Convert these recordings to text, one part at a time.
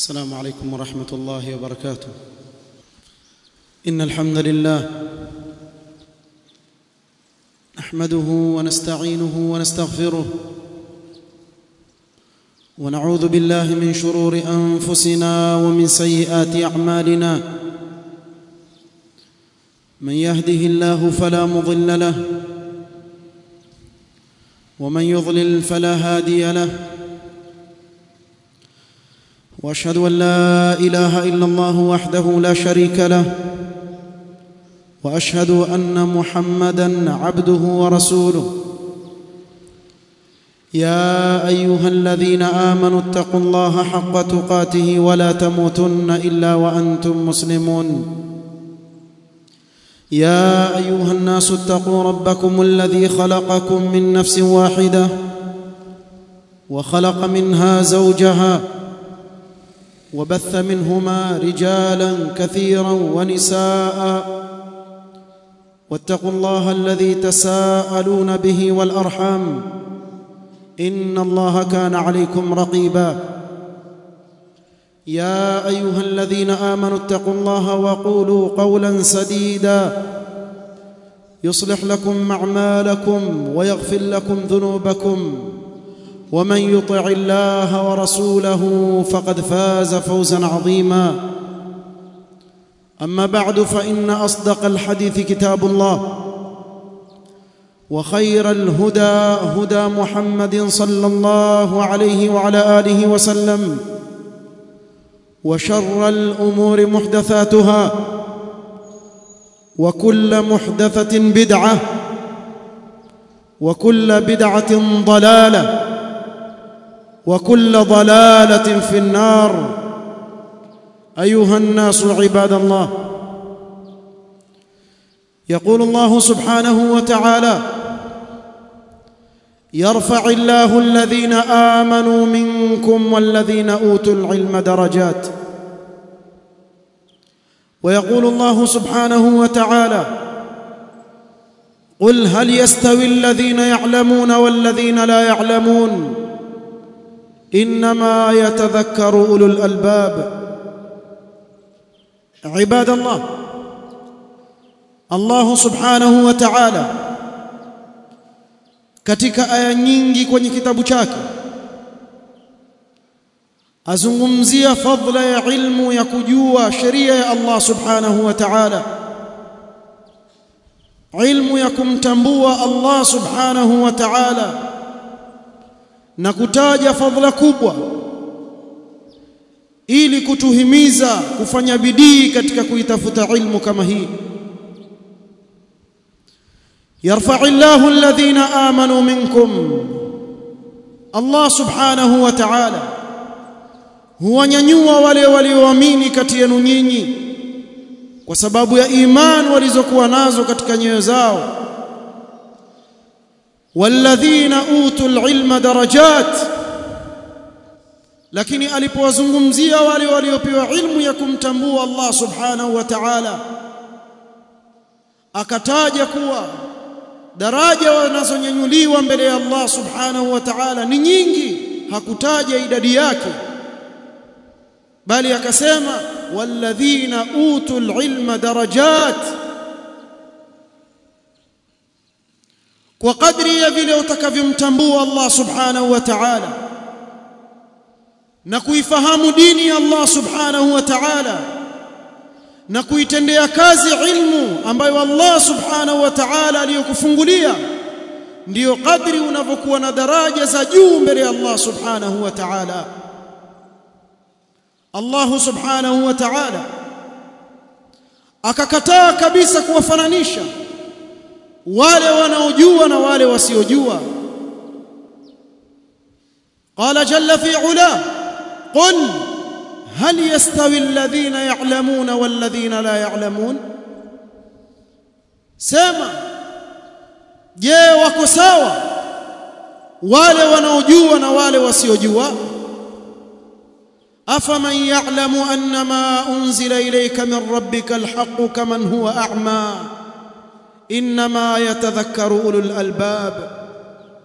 السلام عليكم ورحمه الله وبركاته ان الحمد لله نحمده ونستعينه ونستغفره ونعوذ بالله من شرور انفسنا ومن سيئات اعمالنا من يهده الله فلا مضل له ومن يضلل فلا هادي له واشهد ان لا اله الا الله وحده لا شريك له واشهد ان محمدا عبده ورسوله يا ايها الذين امنوا اتقوا الله حق تقاته ولا تموتن الا وانتم مسلمون يا ايها الناس اتقوا ربكم الذي خلقكم من نفس واحده وخلق منها زوجها وبث منهما رجالا كثيرا ونساء واتقوا الله الذي تساءلون به والارحام ان الله كان عليكم رقيبا يا ايها الذين امنوا اتقوا الله وقولوا قولا سديدا يصلح لكم اعمالكم ويغفر لكم ذنوبكم ومن يطع الله ورسوله فقد فاز فوزا عظيما اما بعد فان اصدق الحديث كتاب الله وخير الهدى هدى محمد صلى الله عليه وعلى اله وسلم وشر الامور محدثاتها وكل محدثه بدعه وكل بدعه ضلاله وكل ضلاله في النار ايها الناس عباد الله يقول الله سبحانه وتعالى يرفع الله الذين امنوا منكم والذين اوتوا العلم درجات ويقول الله سبحانه وتعالى قل هل يستوي الذين يعلمون والذين لا يعلمون انما يتذكر اولو الالباب عباد الله الله سبحanahu wa ta'ala katika aya nyingi kwenye kitabu chake azungumzia fadla ya ilmu ya kujua sheria ya Allah subhanahu wa ta'ala ilmu ya kumtambua Allah subhanahu wa ta'ala na kutaja fadhila kubwa ili kutuhimiza kufanya bidii katika kuitafuta ilmu kama hii yarfa'u Allahu alladhina amanu minkum Allah subhanahu wa ta'ala huwanyanyua wale walioamini kati yenu nyinyi kwa sababu ya imani walizokuwa nazo katika nyoyo zao والذين اوتوا العلم درجات lakini alipowazungumzia wale waliopewa ilmu ya kumtambua Allah subhanahu wa ta'ala akataja kuwa daraja wanazonyanyuliwa mbele ya Allah subhanahu wa ta'ala ni nyingi hakutaja idadi yake bali akasema walladhina utul ilma darajat kwa kadri ya vile utakavyomtambua Allah subhanahu wa ta'ala na kuifahamu dini ya Allah subhanahu wa ta'ala na kuitendea kazi ilmu ambayo Allah subhanahu wa ta'ala aliyokufungulia ndiyo kadri unavyokuwa na daraja za juu mbele ya Allah subhanahu wa ta'ala Allah subhanahu wa ta'ala akakataa kabisa kuwafananisha wale wanaojua na wale wasiojua قال جل في علاه قل هل يستوي الذين يعلمون والذين لا يعلمون سما je wako sawa wale wanaojua na wale wasiojua afaman ya'lamu annama unzila ilayka min rabbika alhaqqu kaman huwa a'ma inma yatadhakkaru ulul albab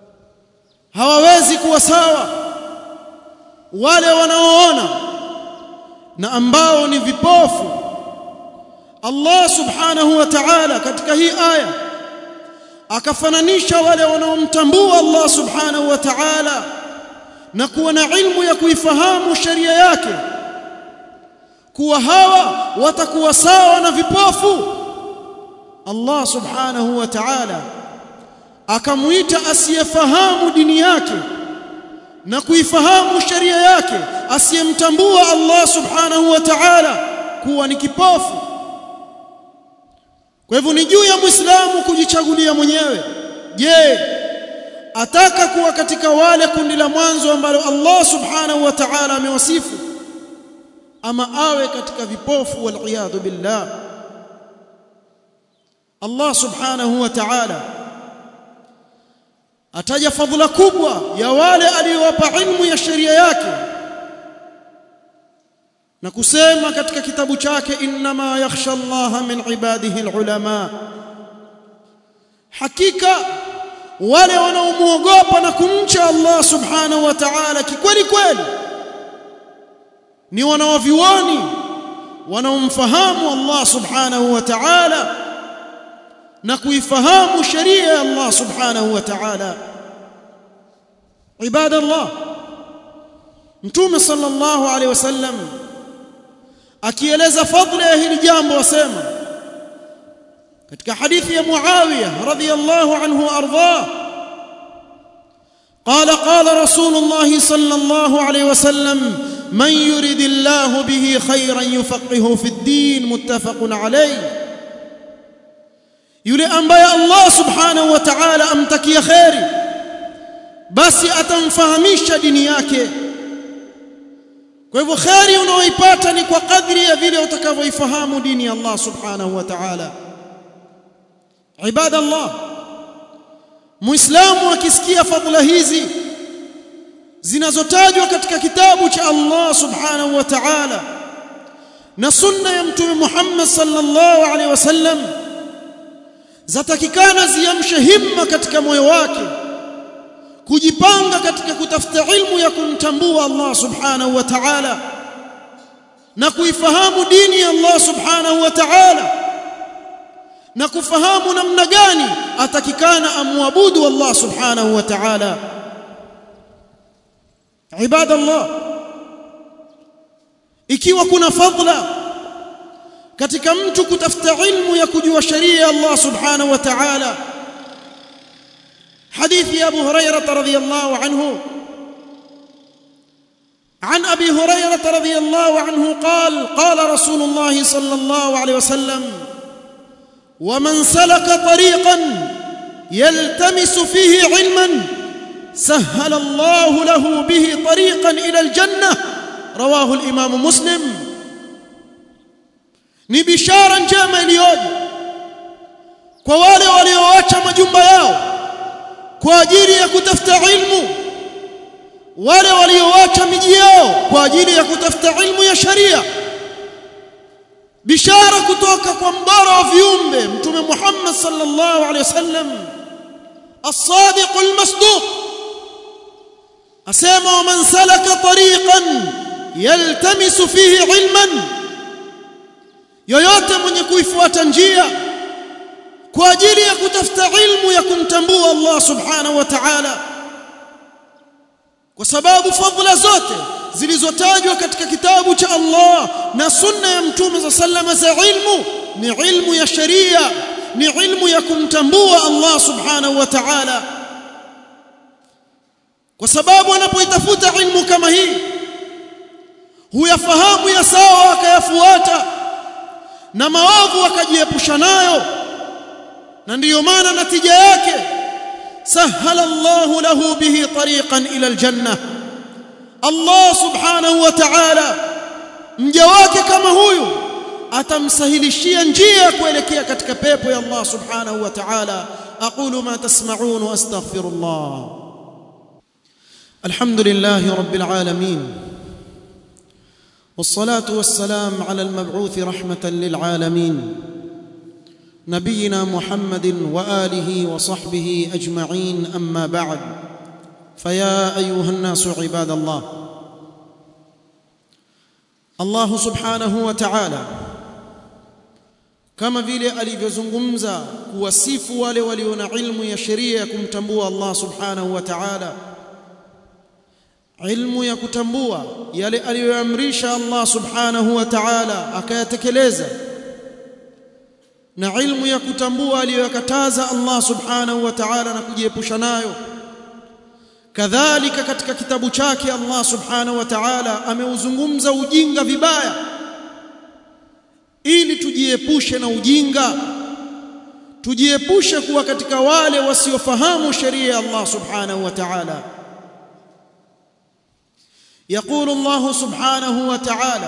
hawawezi kuwa sawa wale wanaoona na ambao ni vipofu Allah subhanahu wa ta'ala katika hii aya akafananisha wale wanaomtambua Allah subhanahu wa ta'ala na kuwa na ilmu ya kuifahamu sheria yake kuwa hawa watakuwa sawa na vipofu Allah subhanahu wa ta'ala akamuita asiyefahamu dini yake na kuifahamu sheria yake asiyemtambua Allah subhanahu wa ta'ala kuwa ni kipofu kwa hivyo ni juu ya muislamu kujichagulia mwenyewe je ataka kuwa katika wale kundi la mwanzo ambalo Allah subhanahu wa ta'ala amewasifu ama awe katika vipofu wal iyad billah Allah subhanahu wa ta'ala ataja fadhila kubwa ya wale aliyowapa ilmu ya sheria yake na kusema katika kitabu chake inma yakhsha Allah min ibadihi alulama hakika wale wanaomuogopa na kumcha Allah subhanahu wa ta'ala kikweli kweli ni wanaovioni wanaomfahamu Allah subhanahu wa ta'ala na kuifahamu sheria ya Allah subhanahu wa ta'ala ibada Allah mtume sallallahu alaihi wasallam akieleza fadhila ya hili jambo wasema katika hadithi ya Muawiya radhiyallahu anhu ardhah قال قال رسول الله صلى الله عليه وسلم من يرد الله به خيرا يفقهه في الدين متفق عليه yule ambaye Allah subhanahu wa ta'ala amtakia khairi basi atamfahamisha dini yake kwa hivyo khairi unaoipata ni kwa kadri ya vile utakavyoifahamu dini ya Allah subhanahu wa ta'ala ibada Allah muislamu akisikia fadhila hizi zinazotajwa katika kitabu cha Allah subhanahu wa ta'ala na sunna ya mtume Muhammad sallallahu alaihi wasallam zatakikana ziamshe himma katika moyo wake kujipanga katika kutafuta ilmu ya kumtambua Allah subhanahu wa ta'ala na kuifahamu dini ya Allah subhanahu wa ta'ala na kufahamu namna gani atakikana amwabudu Allah subhanahu wa ta'ala ibadallah ikiwa kuna fadla katika mtu kutafuta ilmu ya kujua sheria ya Allah subhanahu wa ta'ala حديث أبو هريرة رضي الله عنه عن أبي هريرة رضي الله عنه قال قال رسول الله صلى الله عليه وسلم ومن سلك طريقا يلتمس فيه علما سهل الله له به طريقا إلى الجنة رواه الإمام مسلم ni bishara njema iliyoje kwa wale walioacha majumba yao kwa ajili ya kutafuta ilmu wale walioacha miji yao kwa ajili ya kutafuta ilmu ya sharia bishara kutoka kwa mbara wa viumbe mtume Muhammad sallallahu alaihi wasallam الصادق المصدوق asema ومن سلك طريقا يلتمس فيه علما yoyote mwenye kuifuata njia kwa ajili ya kutafuta ilmu ya kumtambua Allah subhanahu wa ta'ala kwa sababu fadhila zote zilizotajwa katika kitabu cha Allah na sunna ya mtume za sallama za ilmu ni ilmu ya sharia ni ilmu ya kumtambua Allah subhanahu wa ta'ala kwa sababu anapoitafuta ilmu kama hii huyafahamu ya sawa akayafuata na maovu akajiepusha nayo na ndiyo maana natija yake sahala Allahu lahu bihi tariqan ila aljanna Allah subhanahu wa ta'ala mja wake kama huyu atamsahilishia njia kuelekea katika pepo ya Allah subhanahu wa ta'ala aqulu ma tasma'un wa astaghfirullah alhamdulillahi rabbil alamin والصلاه والسلام على المبعوث رحمه للعالمين نبينا محمد واله وصحبه اجمعين اما بعد فيا ايها الناس عباد الله Allah subhanahu wa ta'ala kama vile alivyozungumza kuwasifu wale walio na ilmu ya sheria ya kumtambua Allah subhanahu wa ta'ala ilmu ya kutambua yale aliyoamrisha Allah subhanahu wa ta'ala akayatekeleza na ilmu ya kutambua aliyoyakataza Allah subhanahu wa ta'ala na kujiepusha nayo kadhalika katika kitabu chake Allah subhanahu wa ta'ala ameuzungumza ujinga vibaya ili tujiepushe na ujinga tujiepushe kuwa katika wale wasiofahamu sheria ya Allah subhanahu wa ta'ala يقول الله سبحانه وتعالى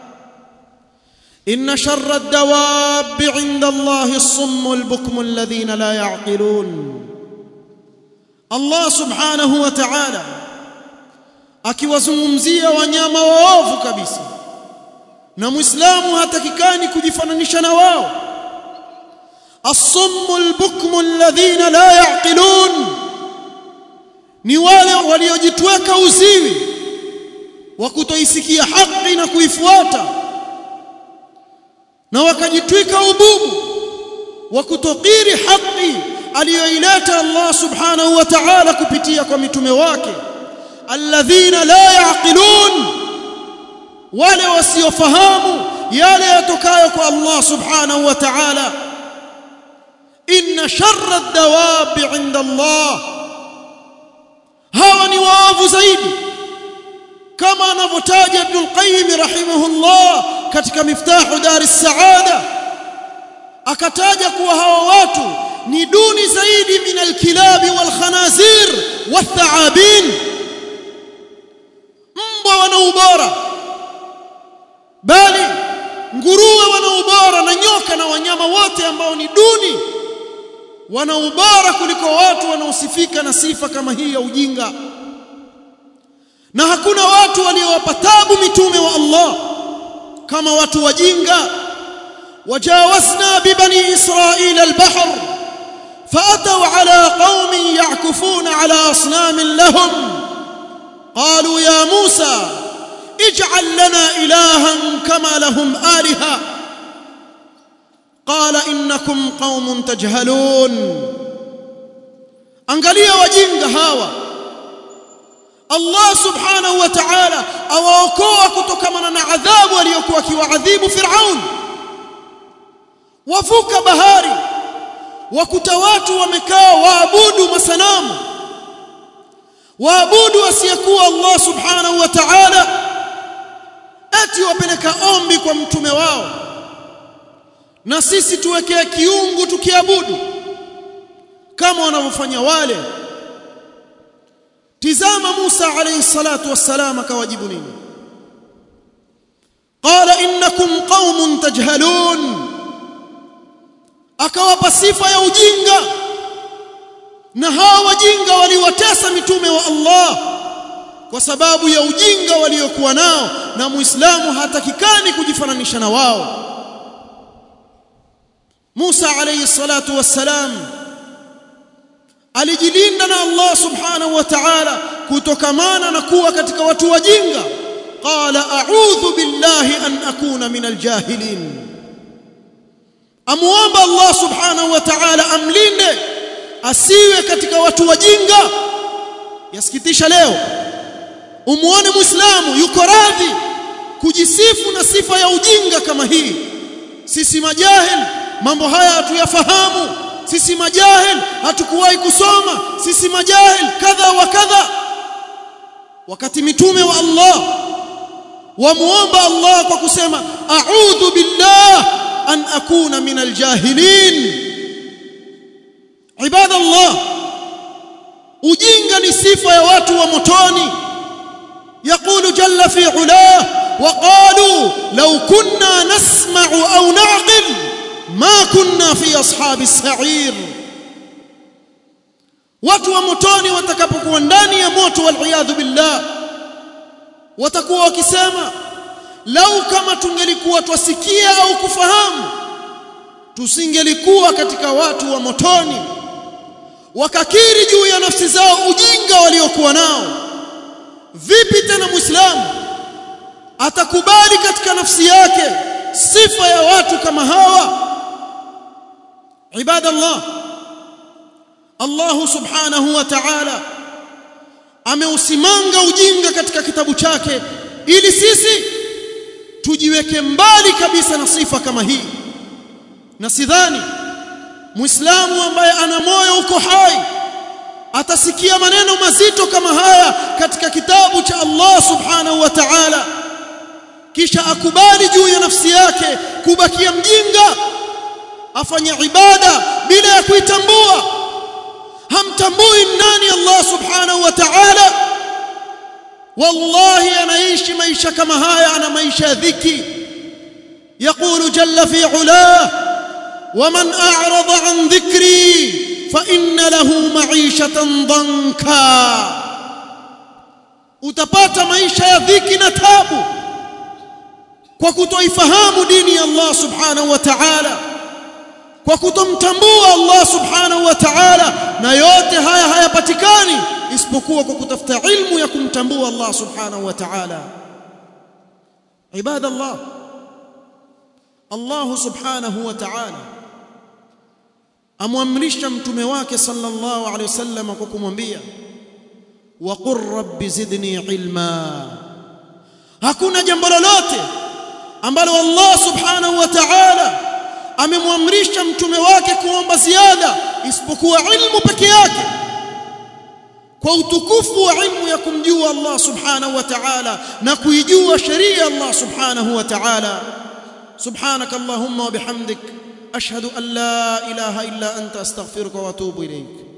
إن شر الدواب عند الله الصم البكم الذين لا يعقلون Allah subhanahu wa ta'ala akiwazungumzia wanyama waovu kabisa na muislamu hatakikani kujifananisha na wao as-summu al-bukmu alladhina la ya'qilun ni wale waliojitweka uziwi wa kutoisikia haki na kuifuata na wakajitwika ububu wa kutokiri haki aliyoileta Allah subhanahu wa ta'ala kupitia kwa mitume wake alladhina la yaqilun wale wasiofahamu yale yatokayo kwa Allah subhanahu wa ta'ala inna sharra ad-dawab 'inda Allah hawa ni waovu zaidi kama anavyotaja Ibn al-Qayyim rahimahullah katika miftahu dar as-saada akataja kuwa hawa watu ni duni zaidi min alkilabi walkhanazir wathaabin mbwa wana ubora bali nguruwe wana ubora na nyoka na wanyama wote ambao ni duni wana ubora kuliko watu wanaosifika na sifa kama hii ya ujinga na hakuna watu waliowapa tabu mitume wa Allah kama watu wajinga wajawazna bibani israila albahr فأتوا على قوم يعكفون على أصنام لهم قالوا يا موسى اجعل لنا إلها كما لهم آلهة قال إنكم قوم تجهلون angalia wajinga hawa Allah subhanahu wa ta'ala awaokoa kutokana na adhabu aliyokuwa akiwaadhibu Firaun wavuka bahari wakuta watu wamekaa waabudu masanamu waabudu asiyekuwa Allah subhanahu wa ta'ala ati wapeleka ombi kwa mtume wao na sisi tuwekea kiungu tukiabudu kama wanavyofanya wale tizama Musa alayhi salatu wassalam akawajibu nini qala innakum qaumun tajhalun akawapa sifa ya ujinga na hawa wajinga waliwatesa mitume wa Allah kwa sababu ya ujinga waliokuwa nao na muislamu hatakikani kujifananisha na wao Musa alayhi salatu wassalam alijilinda na Allah subhanahu wa ta'ala kutokamana na kuwa katika watu wajinga qala a'udhu billahi an akuna min aljahilin amuomba Allah subhanahu wa ta'ala amlinde asiwe katika watu wajinga yasikitisha leo umuone muislamu yuko radhi kujisifu na sifa ya ujinga kama hii sisi majahil mambo haya hatuyafahamu sisi majahil hatukuwahi kusoma sisi majahil kadha wa kadha wakati mitume wa Allah wamuomba Allah kwa kusema a'udhu billah an akuna min aljahilin ibada Allah ujinga ni sifa ya watu wa motoni يقول جل في علاه وقالوا لو كنا نسمع أو نعقل ما كنا في أصحاب السعير watu wa motoni watakapokuwa ndani ya moto waliyadhu billah watakuwa wakisema lau kama tungelikuwa twasikia au kufahamu tusingelikuwa katika watu wa motoni wakakiri juu ya nafsi zao ujinga waliokuwa nao vipi tena muislamu atakubali katika nafsi yake sifa ya watu kama hawa ibadallah Allah subhanahu wa ta'ala ameusimanga ujinga katika kitabu chake ili sisi tujiweke mbali kabisa na sifa kama hii na sidhani muislamu ambaye ana moyo uko hai atasikia maneno mazito kama haya katika kitabu cha Allah subhanahu wa ta'ala kisha akubali juu ya nafsi yake kubakia mjinga afanye ibada bila ya kuitambua hamtambui nani Allah subhanahu wa ta'ala wallahi anaishi maisha kama haya ana maisha ya dhiki يقول جل في علاه ومن أعرض عن ذكري فإن له معيشة ضنكا utapata maisha ya dhiki na tabu kwa kutoifahamu dini ya Allah subhanahu wa ta'ala kwa kutomtambua Allah subhanahu wa ta'ala na yote haya hayapatikani isipokuwa kwa kutafuta ilmu ya kumtambua Allah subhanahu wa ta'ala ibadallah Allah subhanahu wa ta'ala amwamrisha mtume wake sallallahu alaihi wasallam kwa kumwambia waqur rabbi zidni ilma hakuna jambo lolote ambalo Allah subhanahu wa ta'ala amemwamrisha mtume wake kuomba ziada isipokuwa ilmu peke yake kwa utukufu wa ilmu ya kumjua Allah subhanahu wa ta'ala na kuijua sheria Allah subhanahu wa ta'ala subhanak allahumma wa bihamdik ashhadu an la ilaha illa anta astaghfiruka wa atubu ilayk